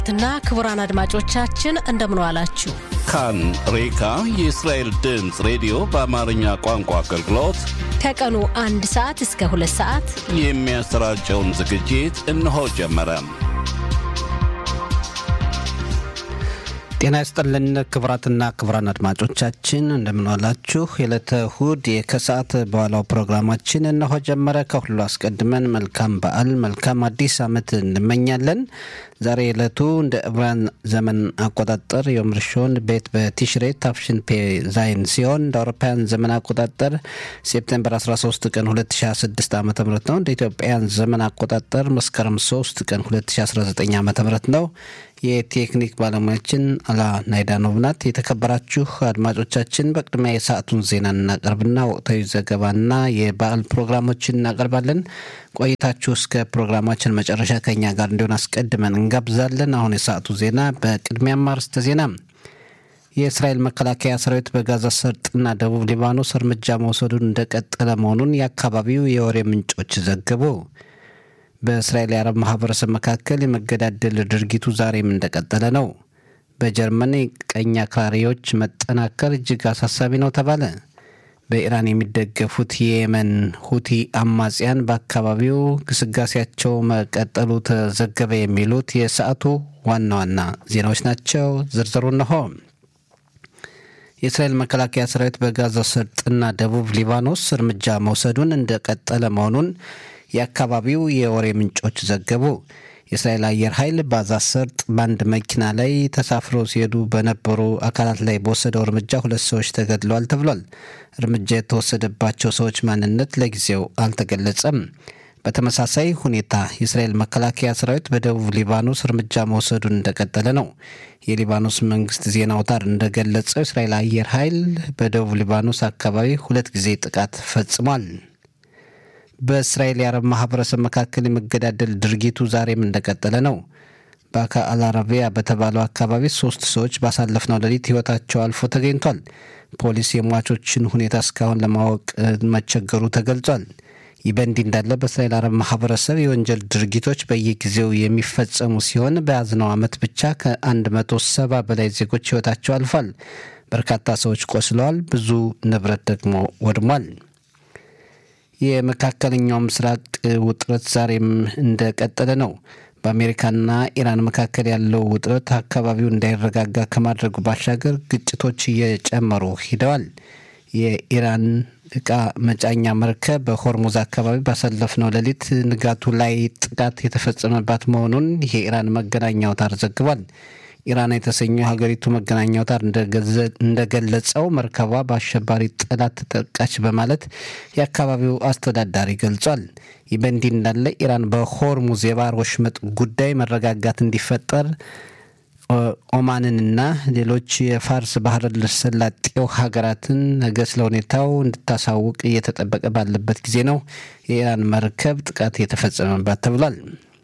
ትና ክቡራን አድማጮቻችን እንደምን ዋላችሁ። ካን ሬካ የእስራኤል ድምፅ ሬዲዮ በአማርኛ ቋንቋ አገልግሎት ከቀኑ አንድ ሰዓት እስከ ሁለት ሰዓት የሚያሰራጨውን ዝግጅት እነሆ ጀመረ። ጤና ይስጥልን ክቡራትና ክቡራን አድማጮቻችን እንደምንዋላችሁ። የዕለተ እሁድ ከሰዓት በኋላው ፕሮግራማችን እነሆ ጀመረ። ከሁሉ አስቀድመን መልካም በዓል መልካም አዲስ ዓመት እንመኛለን። ዛሬ ዕለቱ እንደ ዕብራን ዘመን አቆጣጠር ዮም ርሾን ቤት በቲሽሬ ታፍሽን ፔ ዛይን ሲሆን እንደ አውሮፓውያን ዘመን አቆጣጠር ሴፕቴምበር 13 ቀን 2026 ዓ ም ነው። እንደ ኢትዮጵያን ዘመን አቆጣጠር መስከረም 3 ቀን 2019 ዓ ም ነው። የቴክኒክ ባለሙያችን አላ ናይዳኖቭ ናት። የተከበራችሁ አድማጮቻችን በቅድሚያ የሰዓቱን ዜና እናቀርብና ወቅታዊ ዘገባና የበዓል ፕሮግራሞችን እናቀርባለን። ቆይታችሁ እስከ ፕሮግራማችን መጨረሻ ከኛ ጋር እንዲሆን አስቀድመን እንጋብዛለን። አሁን የሰዓቱ ዜና በቅድሚያም አርዕስተ ዜና የእስራኤል መከላከያ ሰራዊት በጋዛ ሰርጥና ደቡብ ሊባኖስ እርምጃ መውሰዱን እንደቀጠለ መሆኑን የአካባቢው የወሬ ምንጮች ዘገቡ። በእስራኤል የአረብ ማህበረሰብ መካከል የመገዳደል ድርጊቱ ዛሬም እንደቀጠለ ነው። በጀርመን ቀኝ አክራሪዎች መጠናከር እጅግ አሳሳቢ ነው ተባለ። በኢራን የሚደገፉት የየመን ሁቲ አማጽያን በአካባቢው ግስጋሴያቸው መቀጠሉ ተዘገበ። የሚሉት የሰዓቱ ዋና ዋና ዜናዎች ናቸው። ዝርዝሩ እነሆ። የእስራኤል መከላከያ ሰራዊት በጋዛ ሰርጥና ደቡብ ሊባኖስ እርምጃ መውሰዱን እንደቀጠለ መሆኑን የአካባቢው የወሬ ምንጮች ዘገቡ። የእስራኤል አየር ኃይል በጋዛ ሰርጥ በአንድ መኪና ላይ ተሳፍረው ሲሄዱ በነበሩ አካላት ላይ በወሰደው እርምጃ ሁለት ሰዎች ተገድለዋል ተብሏል። እርምጃ የተወሰደባቸው ሰዎች ማንነት ለጊዜው አልተገለጸም። በተመሳሳይ ሁኔታ የእስራኤል መከላከያ ሰራዊት በደቡብ ሊባኖስ እርምጃ መውሰዱን እንደቀጠለ ነው። የሊባኖስ መንግስት ዜና አውታር እንደገለጸው የእስራኤል አየር ኃይል በደቡብ ሊባኖስ አካባቢ ሁለት ጊዜ ጥቃት ፈጽሟል። በእስራኤል የአረብ ማህበረሰብ መካከል የመገዳደል ድርጊቱ ዛሬም እንደቀጠለ ነው። በአካ አልአረቢያ በተባለው አካባቢ ሶስት ሰዎች ባሳለፍነው ሌሊት ህይወታቸው አልፎ ተገኝቷል። ፖሊስ የሟቾችን ሁኔታ እስካሁን ለማወቅ መቸገሩ ተገልጿል። ይህ በእንዲህ እንዳለ በእስራኤል አረብ ማህበረሰብ የወንጀል ድርጊቶች በየጊዜው የሚፈጸሙ ሲሆን በያዝነው ዓመት ብቻ ከአንድ መቶ ሰባ በላይ ዜጎች ህይወታቸው አልፏል። በርካታ ሰዎች ቆስለዋል። ብዙ ንብረት ደግሞ ወድሟል። የመካከለኛው ምስራቅ ውጥረት ዛሬም እንደቀጠለ ነው። በአሜሪካና ኢራን መካከል ያለው ውጥረት አካባቢው እንዳይረጋጋ ከማድረጉ ባሻገር ግጭቶች እየጨመሩ ሂደዋል። የኢራን እቃ መጫኛ መርከብ በሆርሙዝ አካባቢ ባሳለፍነው ሌሊት ንጋቱ ላይ ጥቃት የተፈጸመባት መሆኑን የኢራን መገናኛ አውታር ዘግቧል። ኢራን የተሰኘው ሀገሪቱ መገናኛ አውታር እንደገለጸው መርከቧ በአሸባሪ ጠላት ተጠቃች በማለት የአካባቢው አስተዳዳሪ ገልጿል። ይህ በእንዲህ እንዳለ ኢራን በሆርሙዝ የባህር ወሽመጥ ጉዳይ መረጋጋት እንዲፈጠር ኦማንንና ሌሎች የፋርስ ባህረ ሰላጤው ሀገራትን ነገ ስለ ሁኔታው እንድታሳውቅ እየተጠበቀ ባለበት ጊዜ ነው የኢራን መርከብ ጥቃት የተፈጸመባት ተብሏል።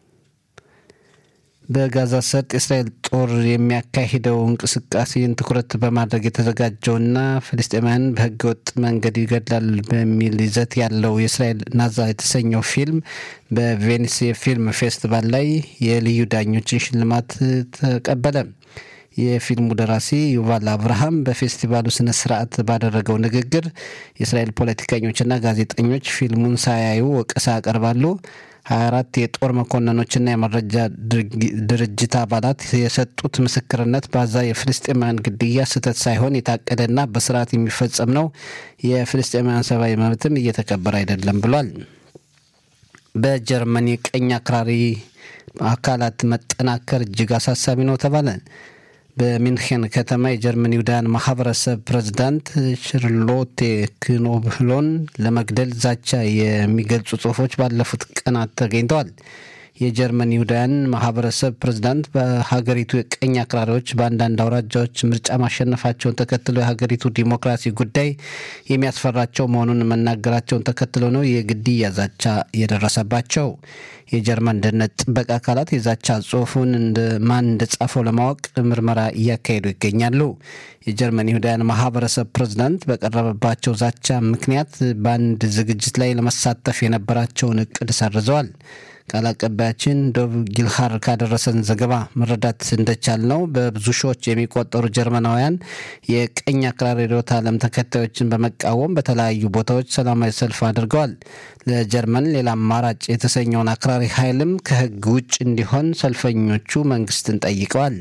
በጋዛ ሰርጥ የእስራኤል ጦር የሚያካሂደው እንቅስቃሴን ትኩረት በማድረግ የተዘጋጀውና ፍልስጤማውያን በህገወጥ መንገድ ይገድላል በሚል ይዘት ያለው የእስራኤል ናዛ የተሰኘው ፊልም በቬኒስ የፊልም ፌስቲቫል ላይ የልዩ ዳኞችን ሽልማት ተቀበለ። የፊልሙ ደራሲ ዩቫል አብርሃም በፌስቲቫሉ ስነ ስርዓት ባደረገው ንግግር የእስራኤል ፖለቲከኞችና ጋዜጠኞች ፊልሙን ሳያዩ ወቀሳ ያቀርባሉ 24 የጦር መኮንኖችና የመረጃ ድርጅት አባላት የሰጡት ምስክርነት በዛ የፍልስጤማውያን ግድያ ስህተት ሳይሆን የታቀደና በስርዓት የሚፈጸም ነው። የፍልስጤማውያን ሰብአዊ መብትም እየተከበረ አይደለም ብሏል። በጀርመን የቀኝ አክራሪ አካላት መጠናከር እጅግ አሳሳቢ ነው ተባለ። በሚንሄን ከተማ የጀርመን ይሁዳውያን ማህበረሰብ ፕሬዝዳንት ሽርሎቴ ክኖብሎን ለመግደል ዛቻ የሚገልጹ ጽሁፎች ባለፉት ቀናት ተገኝተዋል። የጀርመን ይሁዳውያን ማህበረሰብ ፕሬዝዳንት በሀገሪቱ የቀኝ አክራሪዎች በአንዳንድ አውራጃዎች ምርጫ ማሸነፋቸውን ተከትሎ የሀገሪቱ ዲሞክራሲ ጉዳይ የሚያስፈራቸው መሆኑን መናገራቸውን ተከትሎ ነው የግድያ ዛቻ የደረሰባቸው። የጀርመን ደህንነት ጥበቃ አካላት የዛቻ ጽሁፉን ማን እንደጻፈው ለማወቅ ምርመራ እያካሄዱ ይገኛሉ። የጀርመን ይሁዳውያን ማህበረሰብ ፕሬዝዳንት በቀረበባቸው ዛቻ ምክንያት በአንድ ዝግጅት ላይ ለመሳተፍ የነበራቸውን እቅድ ሰርዘዋል። ቃል አቀባያችን ዶብ ጊልሃር ካደረሰን ዘገባ መረዳት እንደቻል ነው በብዙ ሺዎች የሚቆጠሩ ጀርመናውያን የቀኝ አክራሪ ርዕዮተ ዓለም ተከታዮችን በመቃወም በተለያዩ ቦታዎች ሰላማዊ ሰልፍ አድርገዋል። ለጀርመን ሌላ አማራጭ የተሰኘውን አክራሪ ኃይልም ከህግ ውጭ እንዲሆን ሰልፈኞቹ መንግስትን ጠይቀዋል።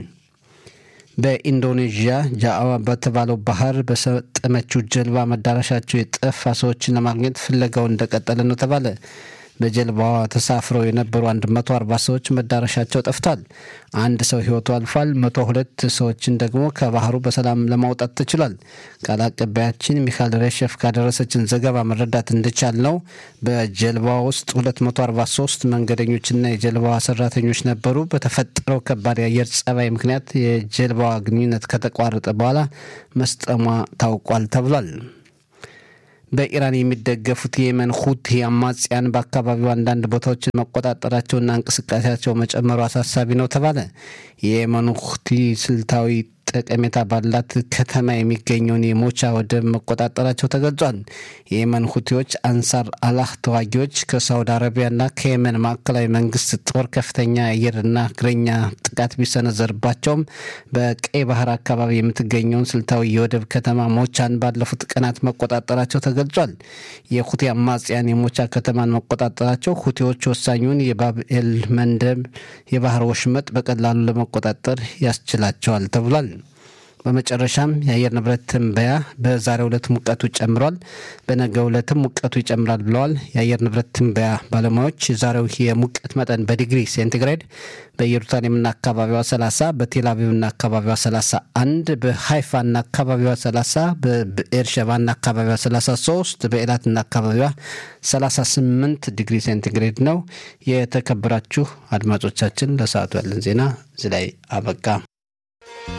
በኢንዶኔዥያ ጃአዋ በተባለው ባህር በሰጠመችው ጀልባ መዳረሻቸው የጠፋ ሰዎችን ለማግኘት ፍለጋው እንደቀጠለ ነው ተባለ። በጀልባዋ ተሳፍረው የነበሩ 140 ሰዎች መዳረሻቸው ጠፍቷል። አንድ ሰው ህይወቱ አልፏል። 102 ሰዎችን ደግሞ ከባህሩ በሰላም ለማውጣት ተችሏል። ቃል አቀባያችን ሚካኤል ሬሸፍ ካደረሰችን ዘገባ መረዳት እንደቻል ነው በጀልባዋ ውስጥ 243 መንገደኞችና የጀልባዋ ሰራተኞች ነበሩ። በተፈጠረው ከባድ የአየር ጸባይ ምክንያት የጀልባዋ ግንኙነት ከተቋረጠ በኋላ መስጠሟ ታውቋል ተብሏል። በኢራን የሚደገፉት የየመን ሁቲ አማጽያን በአካባቢው አንዳንድ ቦታዎችን መቆጣጠራቸውና እንቅስቃሴያቸው መጨመሩ አሳሳቢ ነው ተባለ። የየመኑ ሁቲ ስልታዊ ጠቀሜታ ባላት ከተማ የሚገኘውን የሞቻ ወደብ መቆጣጠራቸው ተገልጿል። የየመን ሁቲዎች አንሳር አላህ ተዋጊዎች ከሳውዲ አረቢያና ከየመን ማዕከላዊ መንግስት ጦር ከፍተኛ አየርና እግረኛ ጥቃት ቢሰነዘርባቸውም በቀይ ባህር አካባቢ የምትገኘውን ስልታዊ የወደብ ከተማ ሞቻን ባለፉት ቀናት መቆጣጠራቸው ተገልጿል። የሁቲ አማጽያን የሞቻ ከተማን መቆጣጠራቸው ሁቲዎች ወሳኙን የባብኤል መንደብ የባህር ወሽመጥ በቀላሉ ለመቆጣጠር ያስችላቸዋል ተብሏል። በመጨረሻም የአየር ንብረት ትንበያ በዛሬው ዕለት ሙቀቱ ጨምሯል፣ በነገው ዕለትም ሙቀቱ ይጨምራል ብለዋል የአየር ንብረት ትንበያ ባለሙያዎች። የዛሬው የሙቀት መጠን በዲግሪ ሴንቲግሬድ በኢየሩሳሌምና አካባቢዋ 30፣ በቴል አቪቭና አካባቢዋ 31፣ በሃይፋና አካባቢዋ 30፣ በብኤርሸባና አካባቢዋ 33፣ በኤላትና አካባቢዋ 38 ዲግሪ ሴንቲግሬድ ነው። የተከበራችሁ አድማጮቻችን ለሰዓቱ ያለን ዜና እዚህ ላይ አበቃ።